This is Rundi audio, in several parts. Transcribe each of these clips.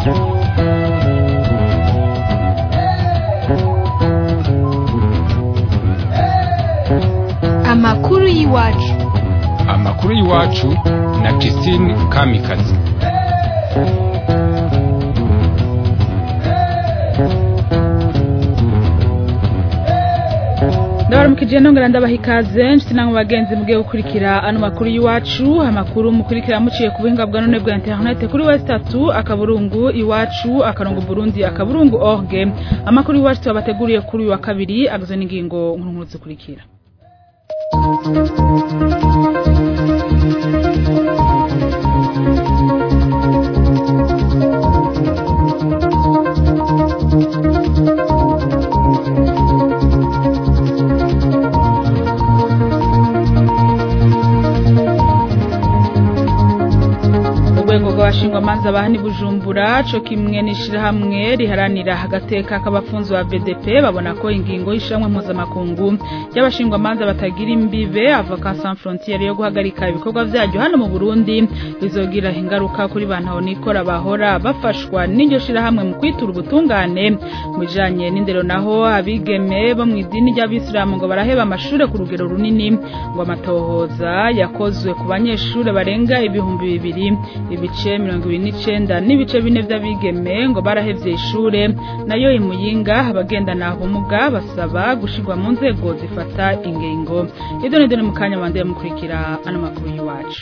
amakuru y'iwacu amakuru y'iwacu na Christine Kamikazi ndabaramukije nongera ndabaha ikaze nshuti namwe bagenzi mugiye gukurikira ano makuru y'iwacu amakuru mukurikira muciye ku buhinga bwa none bwa internet kuri west tatu akaburungu iwacu akarongo burundi akaburungu org amakuru y'iwacu tubabateguriye kuri uyu wa kabiri agizwe n'ingingo nkuru nkuru zikurikira urwego rw'abashingwamanza bahani bujumbura co kimwe n'ishirahamwe riharanira agateka k'abafunzi ba BDP babona ko ingingo y'ishamwe mpuzamakungu y'abashingwamanza batagira imbibe avocat sans frontiere yo guhagarika ibikorwa vyaryo hano mu Burundi bizogira ingaruka kuri bantu nikora bahora bafashwa n'iryo shirahamwe mu kwitura ubutungane mu bijanye n'indero naho abigeme bo mu idini ry'abisilamu ngo baraheba amashure ku rugero runini ngo amatohoza yakozwe ku banyeshure barenga ibihumbi bibiri ibice mirongo ibiri n'icenda n'ibice bine vy'abigeme ngo barahevye ishure nayo imuyinga abagendana ubumuga basaba gushirwa mu nzego zifata ingingo ibyo ni mu kanya bandeye mukurikira ano makuru y'iwacu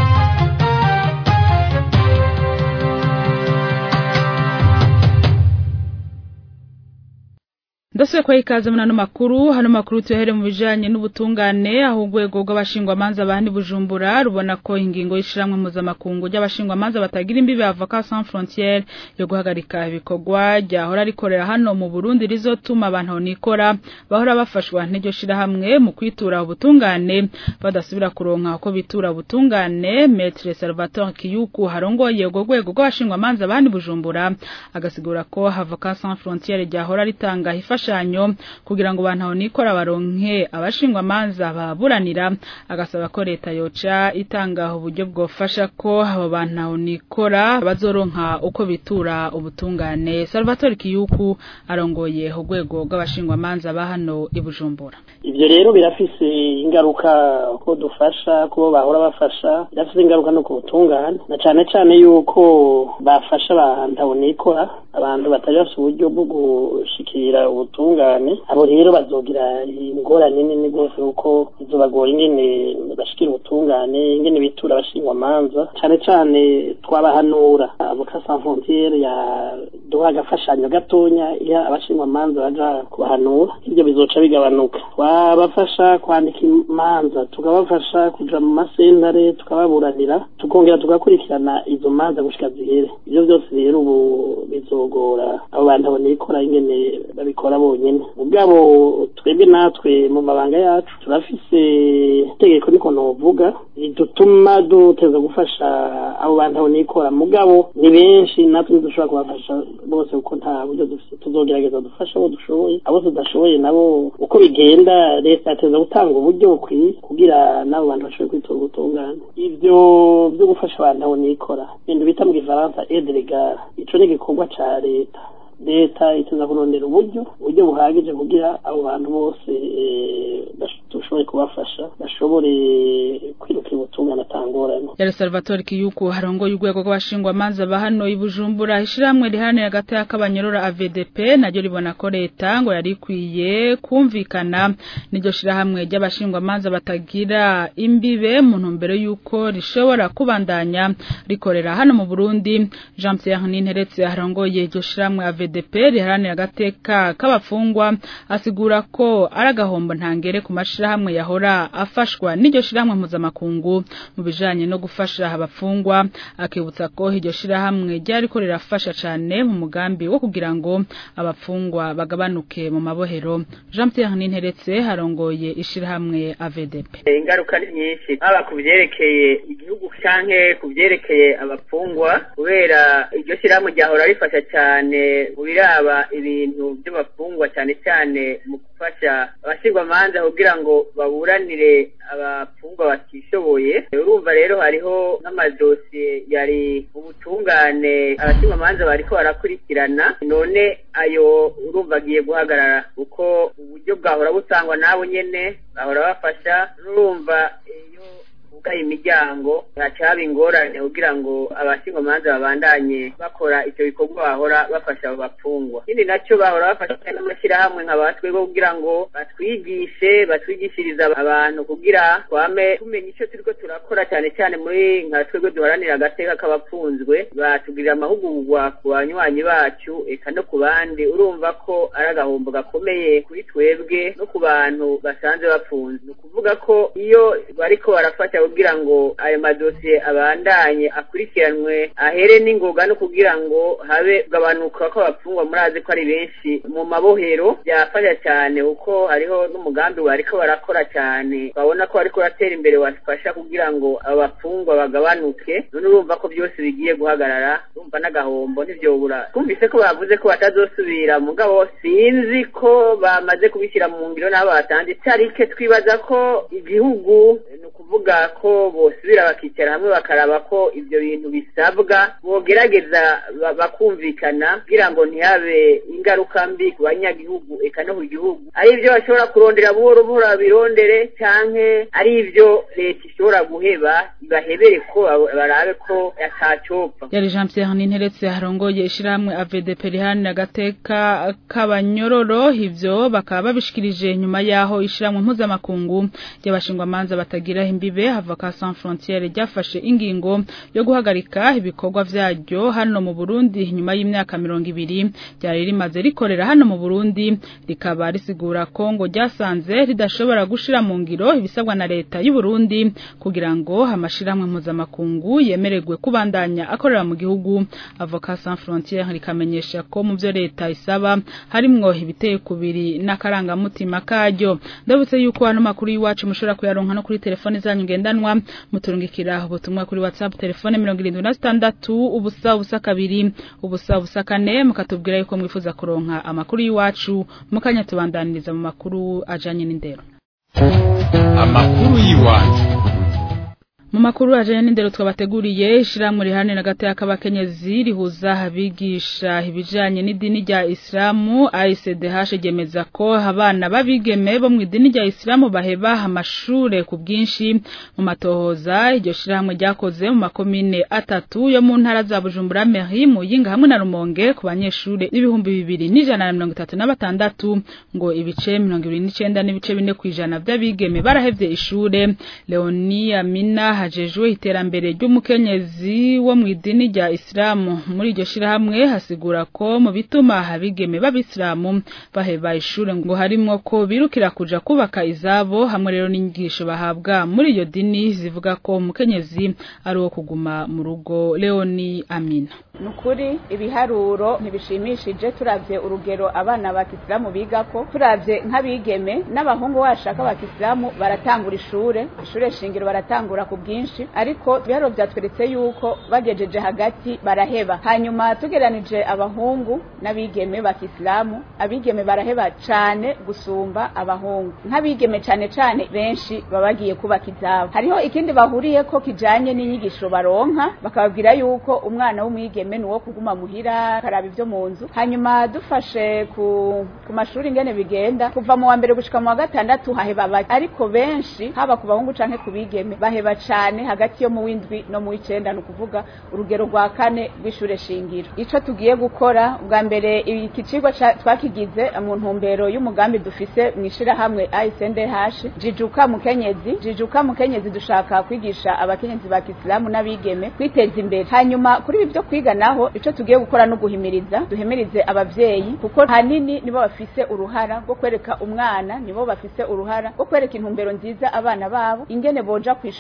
ndasubiye kwa ikaze muri ano makuru hano makuru tuyahere mu bijanye n'ubutungane aho urwego rw'abashingwamanza bahani bujumbura rubona ko ingingo y'ishiramwe mpuzamakungu ry'abashingwamanza batagira imbibe avocat sans frontiere yo guhagarika ibikorwa ryahora rikorera hano mu Burundi rizotuma abantu nikora bahora bafashwa n'iryo shirahamwe mu kwitura ubutungane badasubira kuronka uko bitura ubutungane Maître Salvatore Kiyuku harongoye urwo rwego rw'abashingwamanza bahani bujumbura agasigura ko avocat sans frontiere ryahora ritanga ifasha imfashanyo kugira ngo bantu nikora baronke abashingwa manza baburanira agasaba ko leta yoca itanga uburyo bwofasha ko abo bantu nikora bazoronka uko bitura ubutungane Salvatore Kiyuku arongoye urwego rw'abashingwa manza ba hano i Bujumbura ivyo rero birafise ingaruka ko dufasha kubo bahora bafasha birafise ingaruka no ku butungane na cane cane yuko bafasha abantu nikora abantu batari bafise uburyo bwo gushikira ubutungane abo rero bazogira ingorane nini rwose kuko bizobagora ingene bashikira ubutungane ingene bitura abashingwa manza cane cane twabahanura avocat sans frontiere ya duha agafashanyo gatonya iya abashingwa manza baja kubahanura ivyo bizoca bigabanuka twabafasha kwandika imanza tukabafasha kuja mu masentare tukababuranira tukongera tugakurikirana izo manza gushika zihere ivyo vyose rero ubu bizogora abo bantu abonikora ingene babikora bonyene ubwabo twebwe natwe mu mabanga yacu turafise itegeko niko novuga ridutuma duteza gufasha abo bantu abonikora mugabo ni benshi natwe ntidushobora kubafasha bose kuko nta buryo dufise tuzogerageza dufasha abo dushoboye abo tudashoboye nabo uko bigenda leta yateza gutanga uburyo bukwiye kugira n'abo bantu bashobore kwitura ubutungane ivyo vyo gufasha abantu abonikora ibintu bita mu gifaransa aide legale ico ni igikorwa ca leta leta iteza kurondera uburyo uburyo buhagije kugira abo bantu bose dushoboye kubafasha bashobore kwirukira ubutungane atangorane yari Salvatore Kiyuku harongoye urwego rw'abashingwamanza ba hano i Bujumbura ishiramwe riharanira agateka k'abanyorora AVDP naryo ribona ko leta ngo yari ikwiye kumvikana n'iryo shirahamwe ry'abashingwamanza batagira imbibe mu ntumbero y'uko rishobora kubandanya rikorera hano mu Burundi Jean Pierre Ninteretse harongoye iryo shiramwe AVDP riharanira agateka k'abafungwa asigura ko ari agahombo ntangere ku mashirahamwe yahora afashwa n'iryo shirahamwe mpuzamakungu mu bijanye no gufasha abafungwa akibutsa ko iryo shirahamwe ryari ko rirafasha cane mu mugambi wo kugira ngo abafungwa bagabanuke mu mabohero Jean Pierre Ninteretse harongoye ishirahamwe AVDP ingaruka ni nyinshi haba ku byerekeye igihugu canke ku vyerekeye abapfungwa kubera iryo shyirahamwe ryahora rifasha cyane mu biraba ibintu by'abapfungwa cyane cyane mu gufasha abashingwamanza kugira ngo baburanire abapfungwa batishoboye urumva rero hariho n'amadosiye yari ubutungane abashingwamanza bariko barakurikirana none ayo urumva agiye guhagarara kuko uburyo bwahora butangwa nabo nyene bahora bafasha n'urumva iyo bugaye imiryango haca haba ingorane kugira ngo abashingwamanza babandanye bakora ivyo bikorwa bahora bafasha abo bapfungwa ikindi naco bahora bafasha n'amashyirahamwe nka batwebwe kugira ngo batwigishe batwigishiriza abantu kugira twame tumenya ico turiko turakora cyane cyane muri nka twebwe duharanira agateka k'abapfunzwe batugirira amahugurwa ku banywanyi bacu eka no ku bandi urumva ko ari agahombo gakomeye kuri twebwe no ku bantu basanzwe bapfunze ni ukuvuga ko iyo bariko barafasha kugira ngo ayo madosiye abandanye akurikiranwe ahere n'ingoga no kugira ngo habe kugabanuka ko abapfungwa murazi ko ari benshi mu mabohero byafasha cyane kuko hariho n'umugambi bariko barakora cyane babona ko bariko baratera imbere wafasha kugira ngo abo bapfungwa bagabanuke none urumva ko byose bigiye guhagarara urumva n'agahombo ntivyobura twumvise ko bavuze ko batazosubira mugabo sinzi ko bamaze kubishyira mu ngiro n'abo batanze itarike twibaza ko igihugu ni ukuvuga ko bosubira bakicara hamwe bakaraba ko ibyo bintu bisabwa bogerageza bakumvikana kugira ngo ntihabe ingaruka mbi ku banyagihugu eka no ku gihugu ari ibyo bashobora kurondera buhoro buhoro babirondere canke ari ibyo leta ishobora guheba ibahebere ko barabe ko yatacopfa yari Jean Pierre Ninteretse harongoye ishirahamwe AVDP rihanira agateka k'abanyororo ivyo bakaba babishikirije nyuma yaho ishirahamwe mpuzamakungu ry'abashingwamanza batagira imbibe Avocat Sans Frontières ryafashe ingingo yo guhagarika ibikorwa vyaryo hano mu Burundi nyuma y'imyaka mirongo ibiri ryari rimaze rikorera hano mu Burundi rikaba risigura ko ngo ryasanze ridashobora gushira mu ngiro ibisabwa na leta y'u Burundi kugira ngo amashirahamwe mpuzamakungu yemererwe kubandanya akorera mu gihugu Avocat Sans Frontières rikamenyesha ko mu byo leta isaba harimwo ibiteye kubiri n'akarangamutima karyo ndabutse yuko hano makuru y'iwacu mushobora kuyaronka no kuri telefone zanyu ngendanwa muturungikira ubutumwa kuri WhatsApp telefone 76 ubusa ubusa kabiri ubusa ubusa kane mukatubwira yuko mwifuza kuronka amakuru y'iwacu mukanya tubandaniriza mu makuru ajanye n'indero amakuru y'iwacu mu makuru ajanye n'indero twabateguriye ishiramwe rihane na gataya k'abakenyezi rihuza abigisha ibijanye n'idini rya Islamu ICDH gemeza ko abana babigeme bo mu idini rya Islamu baheba amashure ku bwinshi mu matohoza iryo shiramwe ryakoze mu makomine atatu yo mu ntara za Bujumbura Mairie Muyinga hamwe na Rumonge ku banyeshure ibihumbi bibiri n'ijana na mirongo itatu na batandatu ngo ibice mirongo ibiri n'icenda n'ibice bine kw'ijana vy'abigeme barahevye ishure Leonia Mina hajejwe iterambere ry'umukenyezi wo mu idini rya Islamu muri iryo shirahamwe hasigura ko mu bituma abigeme b'abisilamu baheba ishure ngo harimwo ko birukira kuja kubaka izabo hamwe rero n'inyigisho bahabwa muri iyo dini zivuga ko umukenyezi ari uwo kuguma mu rugo Leoni Amina nukuri ibiharuro ntibishimishije turavye urugero abana ba kisilamu bigako turavye nk'abigeme n'abahungu bashaka ba kisilamu baratangura ishure ishure shingiro baratangura ku bwinshi ariko ibiharuro vyatweretse yuko bagejeje hagati baraheba hanyuma tugeranije abahungu n'abigeme ba kisilamu abigeme baraheba cane gusumba abahungu nk'abigeme cane cane benshi baba bagiye kubaka izabo hariho ikindi bahuriyeko kijanye n'inyigisho baronka bakababwira yuko umwana w'umwigeme ni uwo kuguma muhira karaba ivyo mu nzu hanyuma dufashe ku ku mashuri ingene bigenda kuva mu wa mbere gushika mu wa gatandatu haheba bake ariko benshi haba ku bahungu canke ku bigeme baheba cane hagati yo mu w'indwi no mu w'icenda ni ukuvuga urugero rwa kane rw'ishure shingiro ico tugiye gukora bwa mbere iki cigwa twakigize mu ntumbero y'umugambi dufise mw'ishirahamwe ISNDH jijuka mukenyezi jijuka mukenyezi dushaka kwigisha abakenyezi ba kisilamu n'abigeme kwiteza imbere hanyuma kuri ibi vyo kwiga naho ico tugiye gukora no guhimiriza duhimirize abavyeyi kuko hanini nibo bafise uruhara rwo kwereka umwana nibo bafise uruhara rwo kwereka intumbero nziza abana babo ingene boja kw'ishure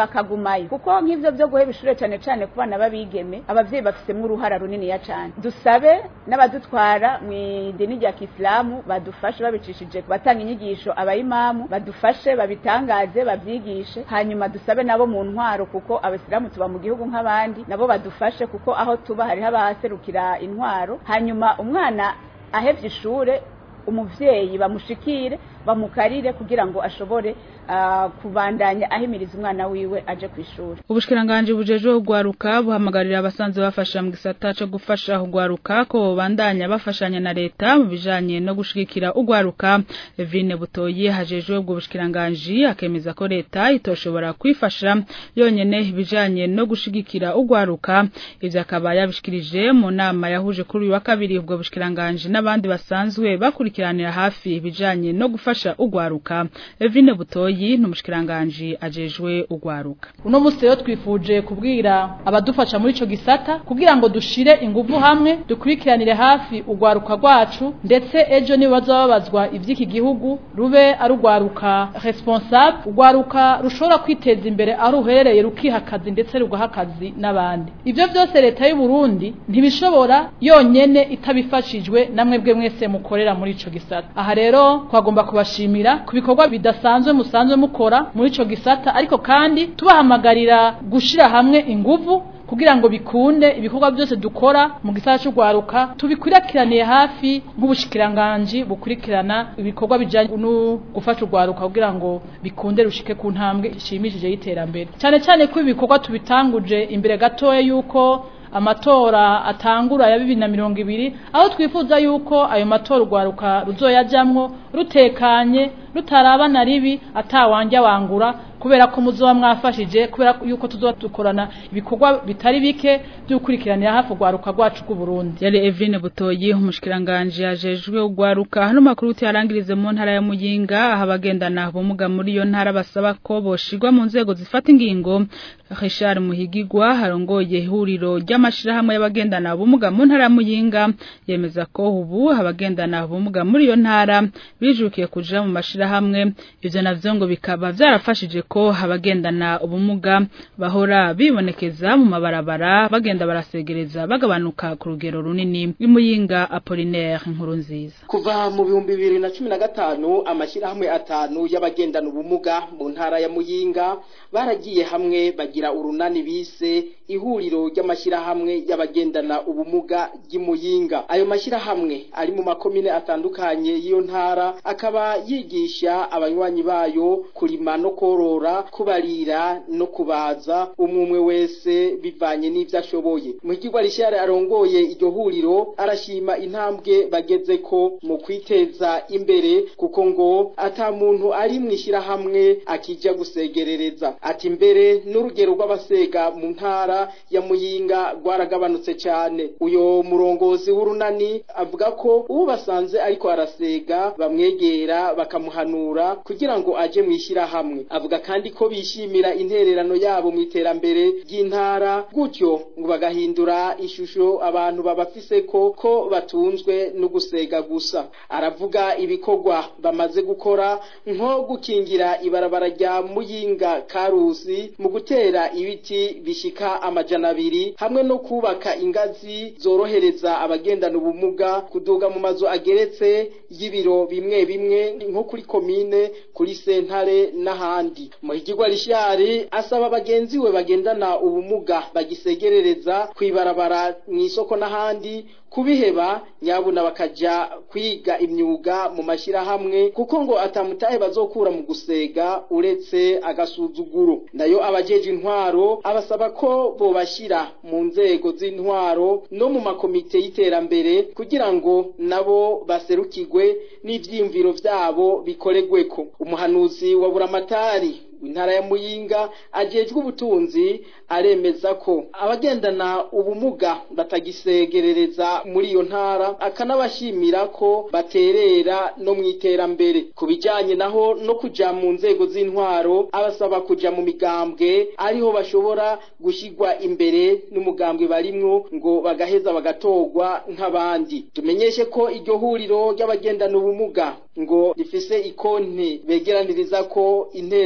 bakagumayo kuko nk'ivyo vyo guheba ishure cane cane ku bana b'abigeme abavyeyi bafisemwo uruhara runiniya cane dusabe n'abadutwara mw'idini rya kisilamu badufashe babicishije batanga inyigisho abayimamu badufashe babitangaze bavyigishe hanyuma dusabe nabo mu ntwaro kuko abasilamu tuba mu gihugu nk'abandi nabo badufashe kuko aho tuba hariho abaserukira intwaro hanyuma umwana ahevye ishure umuvyeyi bamushikire bamukarire kugira ngo ashobore uh, kubandanya ahimiriza umwana wiwe aje ku ishuri ubushikiranganje bujejwe kugwaruka buhamagarira abasanzwe bafasha mu gisata cyo gufasha kugwaruka ko bandanya bafashanya na leta mu bijanye no gushigikira ugwaruka Evine Butoyi hajejwe ubwo bushikiranganje akemeza ko leta itoshobora kwifasha yonyene ibijanye no gushigikira ugwaruka ivyo akaba yabishikirije mu nama yahuje kuri uyu wa kabiri ubwo bushikiranganje n'abandi basanzwe bakurikiranira hafi ibijanye no gufasha ugwaruka Evine Butoyi n'umushikiranganje ajejwe ugwaruka uno musi rero twifuje kubwira abadufasha muri ico gisata kugira ngo dushire inguvu hamwe dukurikiranire hafi ugwaruka rwacu ndetse ejo niba bazababazwa ivy'iki gihugu rube ari ugwaruka responsable ugwaruka rushobora kwiteza imbere aho ruherereye rukiha akazi ndetse rugaha akazi n'abandi ivyo vyose leta y'u Burundi ntibishobora yonyene itabifashijwe namwe bwe mwese mukorera muri ico gisata aha rero twagomba kubashimira ku bikorwa bidasanzwe musanzwe mukora muri ico gisata ariko kandi tubahamagarira gushira hamwe inguvu kugira ngo bikunde ibikorwa byose dukora mu gisata cy'ugwaruka tubikurikiraniye hafi nk'ubushikiranganje bukurikirana ibikorwa bijanye no gufasha ugwaruka kugira ngo bikunde rushike ku ntambwe ishimishije y'iterambere cyane cyane ko ibikorwa tubitanguje imbere gatoya yuko amatora atangura ya bibiri na mirongo ibiri aho twifuza yuko ayo matora urwaruka ruzoyajamwo rutekanye rutarabana ribi atawanja wangura kubera ko muzoba mwafashije kubera yuko tuzoba dukorana ibikorwa bitari bike by'ukurikiranira hafi urwaruka rwacu rw'u Burundi yari Evine Butoyi umushikiranganje yajejwe urwaruka hano makuru tuyarangirize mu ntara ya Muyinga aho abagendana ubumuga muri iyo ntara basaba ko boshirwa mu nzego zifata ingingo Richard Muhigigwa harongoye ihuriro ry'amashirahamwe y'abagendana ubumuga mu ntara ya Muyinga yemeza ko ubu abagendana ubumuga muri iyo ntara bijukiye kuja mu mashirahamwe ivyo navyo ngo bikaba vyarafashije ko abagendana ubumuga bahora bibonekeza mu mabarabara bagenda barasegereza bagabanuka ku rugero runini imuyinga Apollinaire inkuru nziza kuva mu bihumbi bibiri na cumi na gatanu amashyirahamwe atanu y'abagendana ubumuga mu ntara ya muyinga baragiye hamwe bagira urunani bise ihuriro ry'amashyirahamwe y'abagendana ubumuga ry'imuyinga ayo mashyirahamwe ari mu makomine atandukanye y'iyo ntara akaba yigisha abanywanyi bayo kurima no korora kubarira no kubaza umwe wese bivanye n'ibyo ashoboye muhigirwa rishare arongoye iryo huriro arashima intambwe bageze ko mu kwiteza imbere kuko ngo ata muntu ari mu ishyirahamwe akijya gusegerereza ati mbere n'urugero rw'abasega mu ntara ya muyinga rwaragabanutse cyane uyo murongozi w'urunani avuga ko uwo basanze ariko arasega bamwegera bakamuhanura kugira ngo aje mu ishyirahamwe avuga kandi ko bishimira intererano yabo mu iterambere ry'intara gutyo ngo bagahindura ishusho abantu babafise ko ko batunzwe no gusega gusa aravuga ibikorwa bamaze gukora nko gukingira ibarabara rya muyinga karusi mu gutera ibiti bishika amajana abiri hamwe no kubaka ingazi zorohereza abagendana ubumuga kuduga mu mazu ageretse y'ibiro bimwe bimwe nko kuri komine kuri sentare n'ahandi muhigirwa rishari asaba bagenzi we bagendana ubumuga bagisegerereza kwibarabara mu isoko n'ahandi kubiheba nyabuna bakaja kwiga imyuga mu mashirahamwe kuko ngo atamutahe bazokura mu gusega uretse agasuzuguro nayo abajeje intwaro abasaba ko bobashira mu nzego z'intwaro no mu makomite y'iterambere kugira ngo nabo baserukirwe n'ivyiyumviro vyabo bikoregweko umuhanuzi wa buramatari intara ya muyinga ajejwe ubutunzi aremeza ko abagendana ubumuga batagisegerereza muri iyo ntara akanabashimira ko baterera no mu iterambere ku bijyanye naho no kuja mu nzego z'intwaro abasaba kuja mu migambwe ariho bashobora gushyirwa imbere n'umugambwe barimwo ngo bagaheza bagatorwa nk'abandi tumenyeshe ko iryo huriro ry'abagendana ubumuga ngo rifise ikonti begeraniriza ko intererano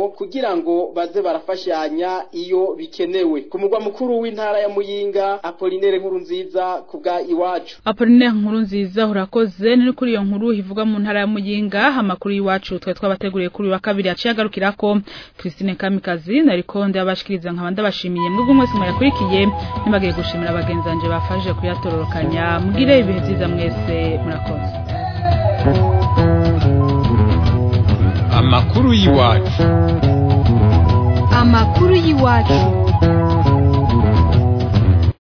yabo kugira ngo baze barafashanya iyo bikenewe ku mugwa mukuru w'intara ya Muyinga Apolinere nkuru nziza kubwa iwacu Apoline nkuru nziza urakoze ni kuri iyo nkuru ivuga mu ntara ya Muyinga amakuru y'iwacu twe twabateguriye kuri wa kabiri yaciye agarukirako Christine Kamikazi nariko ndabashikiriza nkaba ndabashimiye mwebwe mwese mwayakurikiye nibagiye gushimira bagenzi banje bafashe kuyatororokanya mugire ibihe byiza mwese murakoze amakuru y'iwacu amakuru y'iwacu